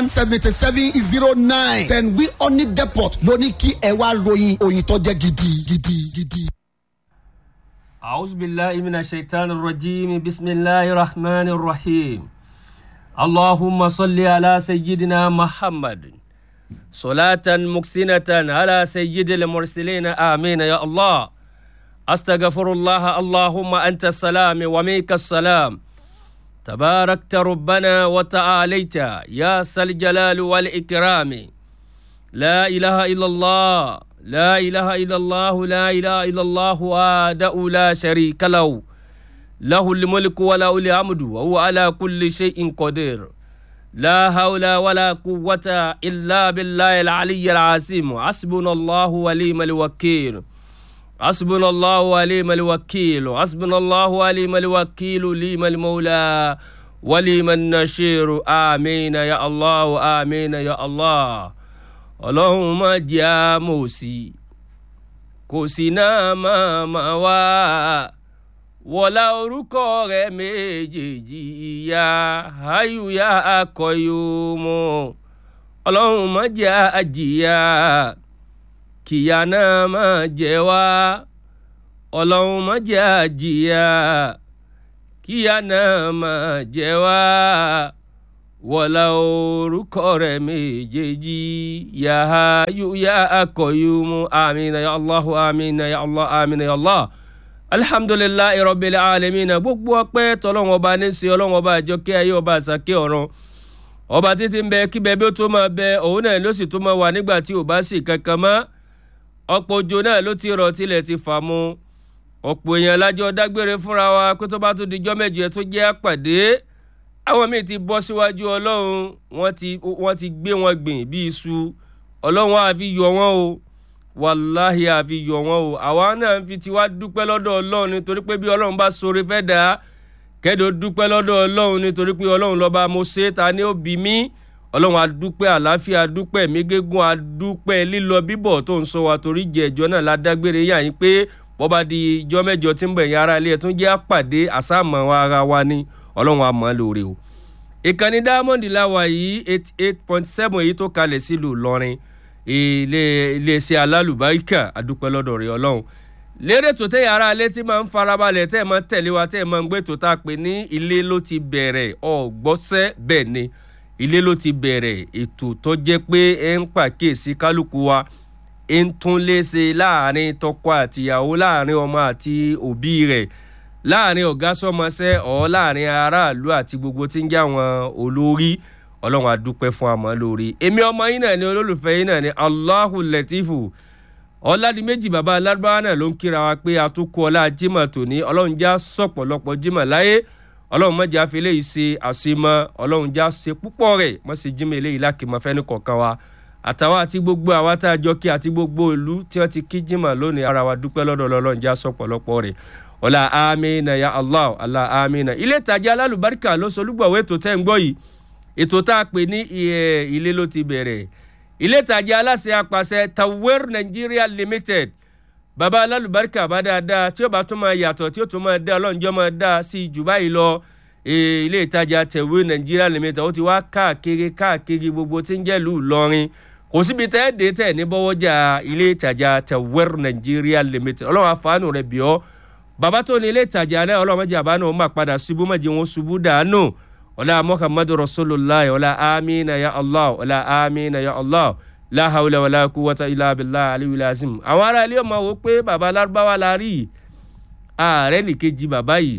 one seventy seven zero nine ten wi honey depot ló ní kí ẹ wá ròyìn òyìn tó jẹ́ gidi gidi gidi. أعوذ بالله من الشيطان الرجيم بسم الله الرحمن الرحيم اللهم صل على سيدنا محمد صلاة مكسنة على سيد المرسلين آمين يا الله أستغفر الله اللهم أنت السلام وميك السلام تباركت ربنا وتعاليت يا ذا الجلال والإكرام لا إله إلا الله لا إله إلا الله لا إله إلا الله وحده لا شريك له له الملك وله الحمد وهو على كل شيء قدير لا حول ولا قوة إلا بالله العلي العظيم حسبنا الله وليم الوكيل حسبنا الله وليم الوكيل حسبنا الله وليم الوكيل ليم المولى وليم النشير آمين يا الله آمين يا الله ọlọ́run má jẹ́ àmọ̀sí kò sí náà máa máa wá wọlá orúkọ rẹ méjèèjì ìyá ayùyá akọyọmọ ọlọ́run má jẹ́ àjìyà kìyà náà máa jẹ wá ọlọ́run má jẹ́ àjìyà kíyà náà máa jẹ wá wọlá orúkọ rẹ méjèèjì yàhá yá akọyọmọ amina ya allah amina ya allah amina ya allah alihamdulilayi rọbìlì alamina gbogbo ọpẹ́ tọlọ́run ọba ní sí Ọlọ́run ọba àjọkẹ́ ayé ọba àsàkẹ́ ọ̀run ọba títí ń bẹ kíbẹ bí ó tó máa bẹ òun náà ló sì tó máa wà nígbà tí ò bá sì kankan mọ́ ọ̀pọ̀ òjò náà ló ti rọ̀ tilẹ̀ ti fà mu ọ̀pọ̀ èèyàn lájọ dágbére fúnra wa pé tó bá tó dijọ́ mẹ́jọ tó jẹ́ àpàdé àwọn míì ti bọ́ síwájú ọlọ́run wọ́n ti wọ́n ti gbé wọn gbìn bí iṣu ọlọ́run àfi yọ wọ́n o wàláhì àfi yọ wọ́n o àwa náà fi tiwa dúpẹ́ lọ́dọ̀ ọlọ́run nítorí pé bí ọlọ́run bá sọre fẹ́ dà á kẹ́dọ̀ dúpẹ́ lọ́dọ̀ ọlọ́run nítorí pé ọlọ́run lọ́ba mo ṣe ta ni ó bí mí ọlọ́run adúpẹ́ àlàáfíà adúpẹ́ mí gégún adúpẹ́ lílọ bíbọ̀ tó ń sọ wa torí jẹ ẹjọ́ náà ládágbére yà yín pé bọ́ba di ijọ́ mẹ́jọ tí ń bẹ̀ yín ara ilé ẹ̀ tún jẹ́ àpàdé àsámọ̀ ara wa ni ọlọ́run àmọ́ lóore o ìkànnì diamond láwa yìí eighty eight point seven èyí tó kalẹ̀ sílùú lọ́rin ilé iléeṣẹ́ alálùbáríkà àdúpẹ́ lọ́dọ̀ rẹ̀ ọlọ́run lérè tó tẹ̀yà ara alẹ́ tí máa ń farabalẹ̀ tẹ́ ẹ̀ máa ń tẹ̀lé wa tẹ́ ẹ̀ máa ń gbé tó tá a pè ní ilé ló ti bẹ̀rẹ̀ ọ̀gbọ́sẹ́ bẹ́ẹ̀ ni ilé ló ti bẹ̀rẹ̀ ètò tó jẹ́ pé ẹ ń pàkíyèsí kálukú wa ẹ ń tún léṣe láàrin tọkọ àtìyàwó láàrin ọmọ àti òbí rẹ̀ láàrin ọ̀gá sọmọṣẹ́ ọ̀ láàrin aráàlú àti gbogbo tí ń jẹ́ àwọn olórí ọlọ́run adúpẹ́ fún àmọ́ lórí èmi ọmọ yín náà ni olólùfẹ́ yín náà ni Allahu Latifu ọ̀làdìmẹ́jì bàbá alárúbáwá náà ló ń kíra wa pé àtúkọ ọlá jimá tòní ọlọ́run já sọ̀pọ̀lọpọ̀ jimá láyé ọlọ́run mọ̀jà fi eléyìí ṣe àṣemọ́ ọlọ́run já ṣe púpọ̀ rẹ̀ mọ̀ sí jimá eléyìí lákìmọ̀ fẹ́ni kọ̀ọ̀kan wa àtàwọn àti gbogbo àwa tá a jọ kí àti gbogbo ìlú tí wọ́n ti kí jimá lónìí ara wa dúpẹ́ lọ́dọ̀ ọlọ́run já sọ̀pọ̀lọpọ̀ rẹ̀ ọlá amina ya allah ọlá amina ilé ìtajà alálùbáríkà ló solúgbọ̀wé ètò tẹ́ ń gbọ́ yìí ètò tá a pè ní ilé ló ti bẹ̀rẹ̀ ilé ìtajà aláṣẹ apàṣẹ tawer nigeria limited baba alálùbáríkà bá dáadáa tí ó bá tún máa yàtọ̀ tí ó tún máa dá ọlọ́njọ́ máa dá sí jù báyìí lọ ilé ìtajà tawer nigeria limited ó ti wá káàkiri káàkiri gbogbo tí ń jẹ́ lù lọ́rin kò síbi tẹ́ ẹ́ dé tẹ̀ ní bọ́wọ́jà ilé ìtajà tawer nigeria limited ọlọ́run àfààní rẹ̀ bíọ́ bàbá tó ní ilé ìtajà alẹ́ ọlọ́mọdé àbánú ọmọ àpadà ṣubú mọ́jẹ wọn ṣubú dànù ọlá muhammadu rasulillah ọlá amina ya allah ọlá amina ya allah la hawla wala quwwata illa billah aliyu lazim àwọn ará ilé ọmọ wo pé bàbá alárúbáwá la rí ààrẹ nìkejì bàbá yìí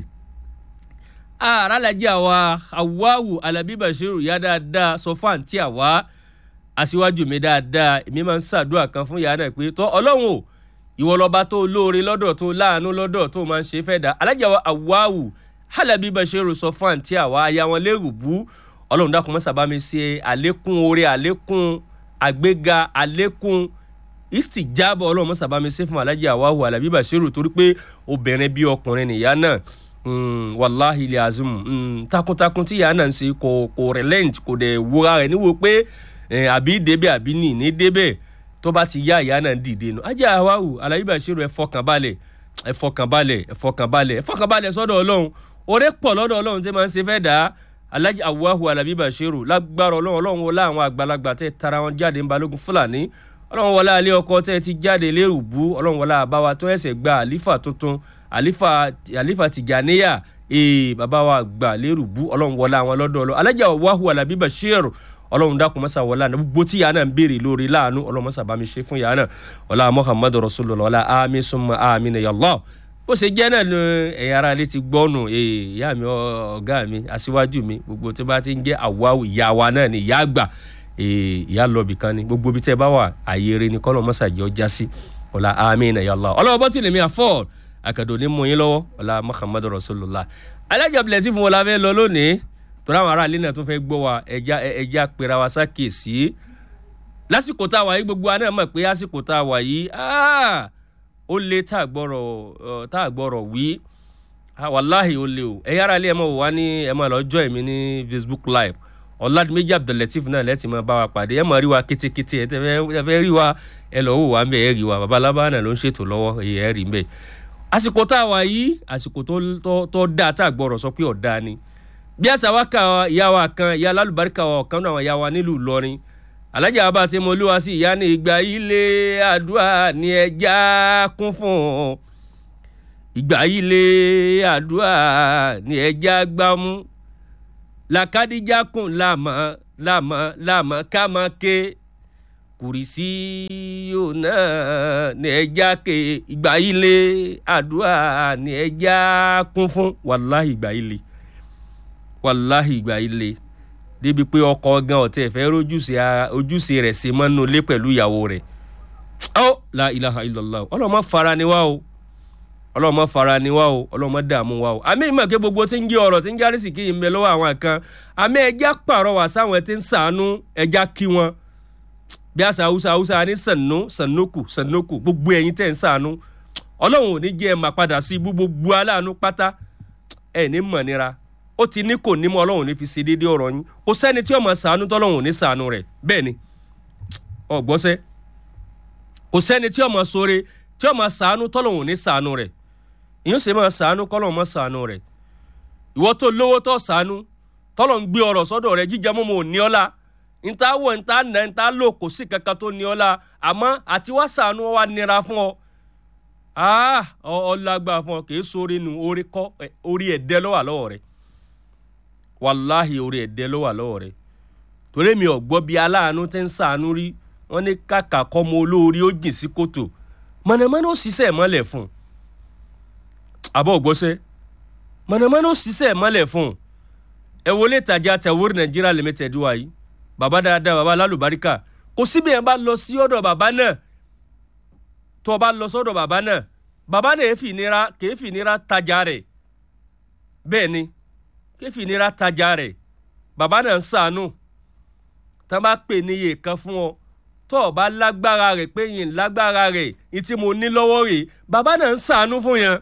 ààrẹ alájí àwa awawu alabi bashiru ya dáadáa sọ fún àǹtí àwa aṣíwájú mi dáadáa èmi máa ń ṣàdúrà kan fún yàrá pé tọ́ ọlọ́run o ìwọ lọba tó lóore lọ́dọ̀ tó láàánú lọ́dọ̀ tó máa ń ṣe fẹ́ dá alájàwọ̀ àwáwù halabi bashiru sọ fún àǹtí àwa aya wọn lérò bú ọlọ́run dákun mọ́sá bá mi ṣe àlékún oore àlékún àgbéga àlékún ìsìjábọ̀ ọlọ́run mọ́sá bá mi ṣe fún alájà àwáwù halabi bashiru torí pé obìnrin bí ọkùnrin nìyá náà wàláhi ilẹ̀ azim takuntakun tí ìyá náà ń ṣe kò kò relent kò dẹ̀ wúra rẹ̀ níwò pé àbí débẹ̀ àbí nì ní débẹ̀ tó bá ti yá ìyá náà dìde nù ajá àwáwù alábí bàṣírù ẹ fọkànbalẹ̀ ẹ fọkànbalẹ̀ ẹ fọkànbalẹ̀ ẹ fọkànbalẹ̀ sọ́dọ̀ ọlọ́run oore pọ̀ lọ́dọ̀ ọlọ́run tí máa ń ṣe fẹ́ dà alhaji awahu alabi bashiru lágbára ọlọ́run ọlọ́run wọlé àwọn àgbàlagbà tẹ́ tara wọn jáde ń balógun fúlàní ọlọ́run wọlé alẹ́ ọkọ tẹ́ ti jáde lérùbú ọlọ́run wọlé àbáwá tó ẹsẹ̀ gba àlífà tuntun àlífà àlífà tìjàníyà ee bàbá wa gbà lérùbú ọlọ́run wọlé àwọn lọ́dọ̀ ọlọ́ alhaji awahu alabi bashiru ọlọ́run dákun mọ́sá wọlé àná gbogbo tí yàrá náà ń béèrè lórí láàánú ọlọ́run mọ́sá bá mi ṣe fún yàrá náà ọlá muhammadu rasulullah ọlá ami summa amin ya Allah bó ṣe jẹ́ náà ni ẹ̀yin ara ilé ti gbọ́nù ìyá mi ọ̀gá mi aṣíwájú mi gbogbo tó bá ti ń jẹ́ àwa ìyá wa náà ni ìyá àgbà ìyá lọ́ọ̀bì kan ni gbogbo bí tẹ́ bá wà àyèrè ni kọ́lọ́ mọ́sá jẹ́ ọjà sí ọlá amin ya Allah ọlọ́wọ́ bọ́ tìlẹ̀ mi àfọ́ àkàdọ̀ ní mú yín lọ́wọ́ ọlá muhammadu rasulullah alájà bilẹ̀ tí fún wọn la fẹ́ lọ lónìí torí àwọn ará ilé náà tó fẹ́ gbọ́ wa ẹja ẹja pera wa sákèsí lásìkò tá a wà yìí gbogbo wa náà mọ̀ pé lásìkò tá a wà yìí ó lé tá a gbọ́rọ̀ tá a gbọ́rọ̀ wí wàláhì ó lé o ẹ̀yà ara ilé ẹ̀ mọ̀ wá ní ẹ̀ mọ̀ lọ́jọ́ ẹ̀mí ní facebook live ọ̀làdìmẹ́jì abdulateef náà lẹ́tì máa bá wa pàdé ẹ̀ mọ̀ rí wa kétékété ẹ̀ tẹ́ rí wa ẹ̀ lọ́ wò wá ń bẹ̀ ẹ̀ rí wa babalábá náà ló ń ṣètò lọ́wọ́ ẹ̀ rí ń bẹ̀ àsìkò tá a wà yìí àsìkò tó dáa tá a gbọ́rọ̀ sọ pé ọ̀dà ni bí àṣà wa ka ìyá wa kan ìyá alálùbáríkà wa ọ̀kan náà ìyá wa nílùú Ìlọrin alájà bá ti mọ olúwa sí ìyá ní ìgbà ilé àdúrà ní ẹja kún fún ìgbà ilé àdúrà ní ẹja gbámú làkàdíjà kùn láàmọ láàmọ láàmọ ká máa ké kùrìsì yóò náà ní ẹja ké ìgbà ilé àdúrà ní ẹja kún fún wàláhì ìgbà ilé wàláhì ìgbà ilé débi pé ọkọ gan ọ̀tẹ̀ fẹ́ ojúṣe rẹ̀ ṣe mọ́nú ilé pẹ̀lú ìyàwó rẹ̀ ọ́ la ilaha illallah ọlọ́mọ fara ni wá o ọlọ́mọ fara ni wá o ọlọ́mọ dààmú wá o àmì ìmọ̀ kí gbogbo tí ń gé ọ̀rọ̀ tí ń járí sí kí n bẹ lọ́wọ́ àwọn kan àmì ẹja pàrọwà sáwọn tí ń sàánú ẹja kí wọn bí àṣà haúsá haúsá ní sànú sànókù sànókù gbogbo ẹ̀yin tẹ̀ ń sàánú ọlọ́run ò ní jẹ́ ẹ̀ máa padà sí gbogbo aláàánú pátá ẹ̀ ní mọ̀ nira ó ti ní kò ní mọ ọlọ́run ní fi ṣe déédéé ọ̀rọ̀ yín kò sẹ́ni tí ọmọ sàánú tọ́lọ́run ò ní sàánú rẹ̀ bẹ́ẹ̀ ni ọ̀gbọ́sẹ́ kò sẹ́ni tí ọmọ sóore tí ọmọ sàánú tọ́lọ́run ò ní sàánú rẹ̀ ìyẹn ṣe máa sàánú kọ́lọ́run mọ́ sàánú rẹ̀ ìwọ tó lówó tó sàánú tọ́lọ́run gbé ọ̀rọ̀ sọ́dọ̀ rẹ̀ jíjẹ mọ́mọ́ ò ní ọ́lá níta wọ̀ níta nà níta lò kò sí kankan tó ní ọ́lá àmọ́ àti wá sàánú wa nira fún ọ ọlágbá fún ọ kì í sóore nu orí kọ́ orí ẹ̀dẹ́ lọ́wọ́ lọ́wọ́ rẹ̀ wàláhì orí ẹ̀dẹ́ ló wà lọ́wọ́ rẹ̀ torí mi ò gbọ́ bí aláàánú tẹ́ ń sàánú rí wọ́n ní kàkà kọ́mọ olórí ó jìn sí kòtò mọ̀nàmọ́ná ó ṣiṣẹ́ mọ́lẹ̀ fún un àbọ̀ ògbọ́sẹ́ mọ̀nàmọ́ná ó ṣiṣẹ́ mọ́lẹ̀ fún un ẹ wọlé ìtajà tẹ̀wórí nàìjíríà limited wa yìí bàbá dáadáa bàbá lálùbáríkà kò síbi yẹn bá lọ sí ọ̀dọ̀ bàbá náà tó o bá lọ sọ́dọ̀ bàbá náà bàbá náà èéfì nira kèéfì nira tajà rẹ̀ bẹ́ẹ̀ ni kéfìnira tajà rẹ̀ bàbá náà ń sànú tá a bá pè níye kan fún ọ tó o bá lágbára rẹ̀ pé yìí lágbára rẹ̀ ní tí mo ní lọ́wọ́ rẹ̀ bàbá náà ń sànú fún yẹn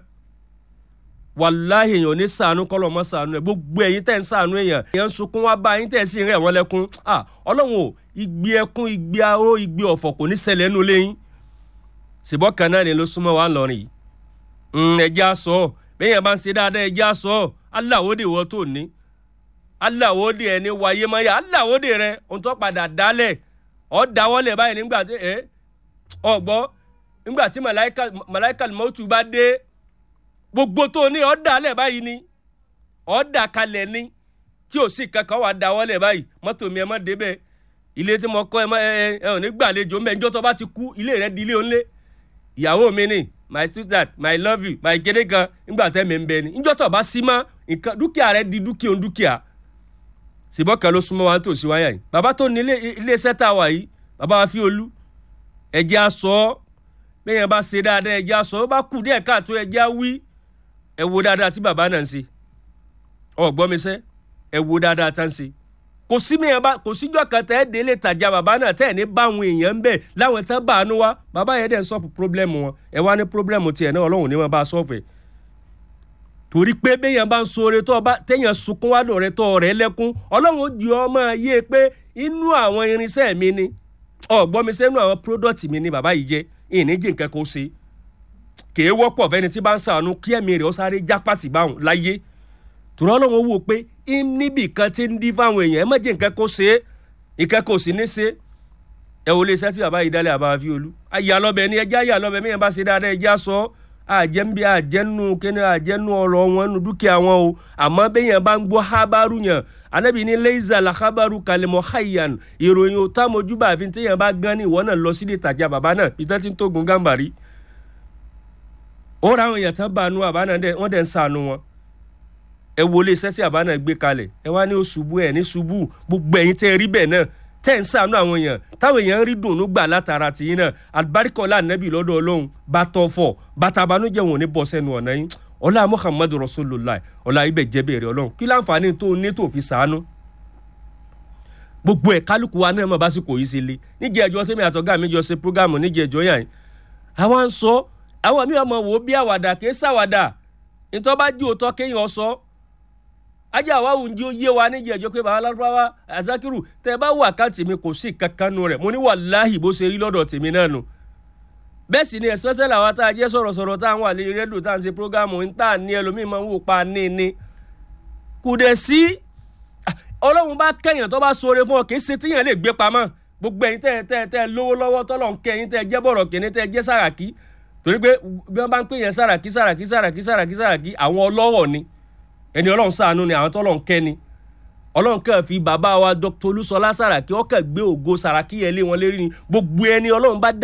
wàláhì èèyàn ní sànú kọ́ lọ́mọ sànú ẹ̀ gbogbo ẹ̀yin tẹ̀ ń sànú èèyàn èèyàn ń sunkún wá bá yín tẹ̀ sí rẹ̀ wọ́n lẹ́kún ọlọ́run ò igbe ẹkún igbe aró igbe ọ̀fọ̀ kò ní ṣẹlẹ̀ nínú lẹ́yìn ṣùgbọ́n kan náà ni ló súnmọ́ wa lọ́rìn yìí ẹ̀jẹ̀ aṣọ bẹ́ẹ̀ yẹn bá ń ṣe dáadáa ẹ̀jẹ̀ aṣọ aláwòde wọ́n tó ní aláwòde ẹni wáyé máyà aláwòde rẹ ohun tó padà dálẹ̀ ọ́ dáwọ́lẹ̀ báyìí nígbà tí ẹ ọ̀gbọ́ nígbà tí màláìka mọ́tù bá dé gbogbo tó ní ọ́ dálẹ̀ báyìí ni ọ́ dà kalẹ̀ ni tí ò sí kankan wà dáwọ́lẹ̀ báyìí mọ́tò mi ẹ má débẹ̀ ilé tí mo kọ́ ẹ ẹ ẹ ò ní gbàlejò mẹ́jọ́ tó bá ti kú ilé rẹ di ilé òǹlé ìyàwó mi ni my sister my love you my kéde kan nígbà tẹ́ mi ń bẹ ni níjọ́ tó bá sí mọ́ nǹkan dúkìá rẹ di dúkìá òun dúkìá ṣùgbọ́n kan ló súnmọ́ wa tó sí wáyà yìí bàbá tó ní iléeṣẹ́ tá a wà yìí bàbá wa fi olú ẹ̀jẹ̀ aṣọ bẹ́ẹ̀ bá ṣe dáadáa ẹ̀jẹ̀ aṣọ ó bá kù díẹ̀ káàtó ẹ̀jẹ̀ wí ẹ̀ wo dáadáa tí bàbá náà ń ṣe ọ̀gbọ́n mi sẹ́ ẹ̀ wo dáadáa tá ń ṣe kò sí mi yẹn bá kò síjọ́ kan tẹ́ ẹ́ délé tajà bàbá náà tẹ́ ẹ̀ ní bá àwọn èèyàn ń bẹ̀ láwọn tẹ́ bá àánú wa bàbá yẹn dẹ̀ ń sọ́ọ̀pù pírọ́blẹ́mù wọn ẹ̀ wá ní pírọ́blẹ́mù tiẹ̀ náà ọlọ́run ní wọn bá sọ́ọ̀fù ẹ̀ torí pé béèyàn bá ń sọre tó ọba téèyàn sunkún wá lọ rẹ tó ọrẹ lẹ́kún ọlọ́run ó di ọmọ yé pé inú àwọn irinṣẹ́ mi ni ọ̀gbọ́n mi sẹ́nu àwọn pródọ̀tì mi ni bàbá yìí jẹ́ ìníjì nǹkan kó ṣe kèé wọ́pọ̀ fẹ́ni tí bá ń sànú kí ẹ̀mí rẹ̀ ó sáré jápàtì báwọn láyé tòrọ́ ọlọ́run wò pé níbì kan ti ń dín fáwọn èèyàn ẹ má jẹ́ nǹkan kó ṣe é nǹkan kò sì ní ṣe ẹ wò lè ṣẹ́ tí bàbá yìí dálé àbá fi olú ayà lọ́bẹ̀ ni ẹjẹ́ ayà lọ́bẹ̀ mìíràn bá ṣe dáadáa ẹjẹ́ sọ àjẹmí àjẹnu kíni àjẹnu ọ̀rọ̀ wọn nu dúkìá wọn o àmọ́ bẹ́yẹn bá ń gbọ́ hábàrú yẹn anabi ní leiza lakabaru kalimọ hayan ìròyìn òtá mojúbà àfi téèyàn bá gán ní ìwọ náà lọ sílé ìtajà bàbá náà peter tí ń tógun gàmbàrí ó ra àwọn èèyàn tán bá nu àbá náà wọ́n dẹ̀ ń sànù wọn ẹ wo ilé iṣẹ́ tí àbá náà gbé kalẹ̀ ẹ wá ní oṣùbù ẹ̀ ní ṣubú gbogbo ẹ̀yin tẹ́ ẹ rí bẹ́ẹ̀ náà tẹ́ ń sànù àwọn èèyàn táwọn èèyàn rí dùnú gbà látara tìyín náà àbáríkọ́lá nẹ́bì lọ́dọ̀ ọlọ́run bá tọ́ fọ̀ bàtà àbánújẹ́ wọn ò ní bọ́ sẹ́nu ọ̀nà yín ọlá muhammadu rasulillah ọlá ibẹ̀ jẹ́ bẹ̀rẹ̀ ọlọ́run kí láǹfààní tó ní tó fi sànù gbogbo ẹ̀ kálukú wa náà mọ̀ bá sì kò yí sí le níjẹ́ ẹjọ́ tẹ́mi àtọ́gá mi jọ ṣe prógámù níjẹ́ ẹjọ́ yàn àwọn sọ àwọn mi ọmọ wò ó bí àwàdà kì í sàwàdà nítorí bá jí òótọ́ kéèyàn sọ ajá wa wù ń jí ó yé wa níjẹ́ ẹjọ́ pé bàbá lárúbáwá azakiru tẹ́ ẹ bá wà káàtì mi kò sí kankan nu rẹ̀ mo ní wàláhì bó ṣe rí lọ́dọ̀ tèmi náà nu bẹ́ẹ̀ sì ni especially àwọn tá a jẹ́ sọ̀rọ̀sọ̀rọ̀ tá à ń wà lé rédíò tá à ń ṣe prógámù ń tà ní ẹlòmíì máa ń wò pa ní ní kò dẹ̀ sí ọlọ́run bá kẹ́yìn tó bá sọ̀rọ̀ fún ọ kì í ṣe tíyẹn lè gbé pamọ́ gbogbo ẹ̀yin tẹ́ tẹ́ tẹ́ lówó lọ́wọ́ tọ́lọ̀ ń kẹ́yìn tẹ́ jẹ́ bọ̀rọ̀ kìíní tẹ́ jẹ́ sàràkí torí pé bí wọ́n bá ń pè yẹn sàràkí sàràkí sàràkí sàràkí sàràkí àwọn ọlọ́rọ̀ ni ẹni ọlọ́run ṣàánú ni àwọn tọ́lọ̀ ń kẹ́ ni ọlọ́run kàn fi bàbá wa dr olúṣọlá sàràkí ọkàn gbé ògo sàràkí yẹn lé wọn lérí ni gbogbo ẹni ọlọ́run bá